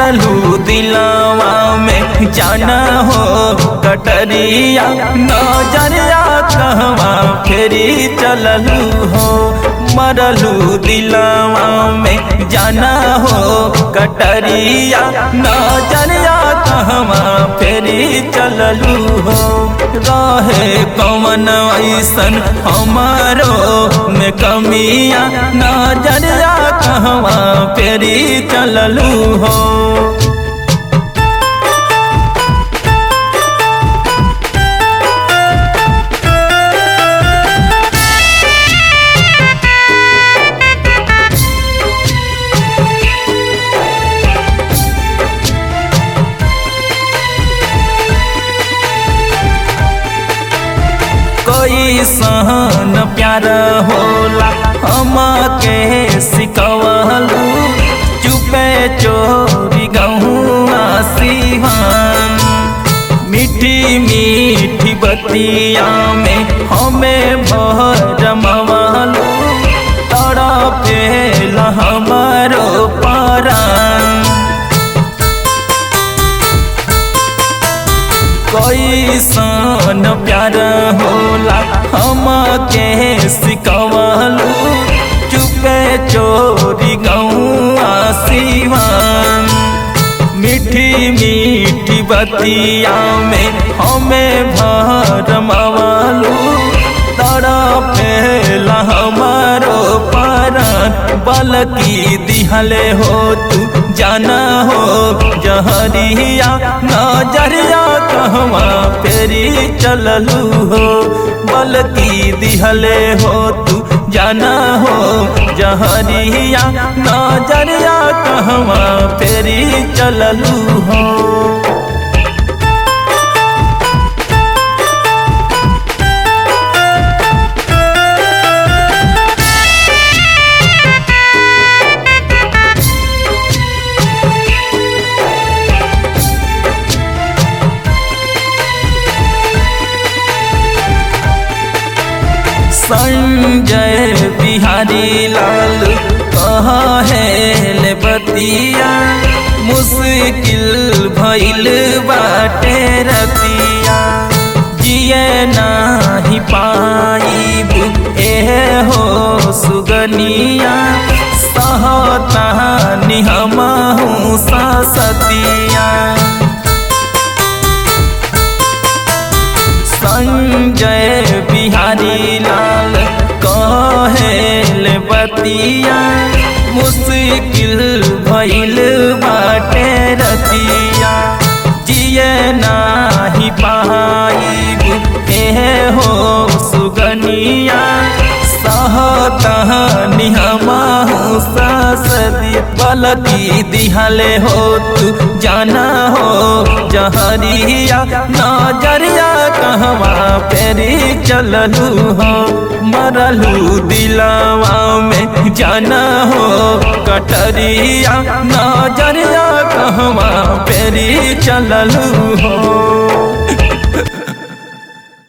मरलू दिलावा में जाना हो कटरिया नजरिया कहवा फेरी चललू हो मरलू दिलावा में जाना हो कटरिया नजरिया कहवा फेरी चललू हो रहे कौन ऐसन हमारो में कमिया नजरिया कहवा फेरी चललू हो कोई सहन प्यार होला हम के सिकवलू चुपे चोरी गहुआ सिहान मीठी मीठी बतिया में हमें भरमवलू तड़पेल हमारो परान कोई सन प्यार होला हम के सिकवलू चुपे चोरी गौआ सिवान मीठी मीठी बतिया में हमें भरमवलू तड़पेल हमारो परान बलकी दिहले हो तू जाना हो जहरिया नजरिया कहवा फेरी चललू हो बलकी दिहले हो तू जाना हो जहरिया नजरिया कहवा फेरी चललू हो संजय बिहारी लाल कहा है ले बतिया मुश्किल भइल बाटे रतिया जिए नाही पाई ए हो सुगनिया सहतानी हमहू सतिया संजय बिहारी लाल कहेल बतिया मुश्किल भइल बाटे रतिया जिए नाही पाई ए हो सुगनिया सहतहनी हमहू सदी बलकी दिहले हो तू जाना हो जहरिया नजरिया कहवा फेरी चललू हो मरलू दिलावा में जाना हो कटरिया नजरिया कहवा फेरी चललू हो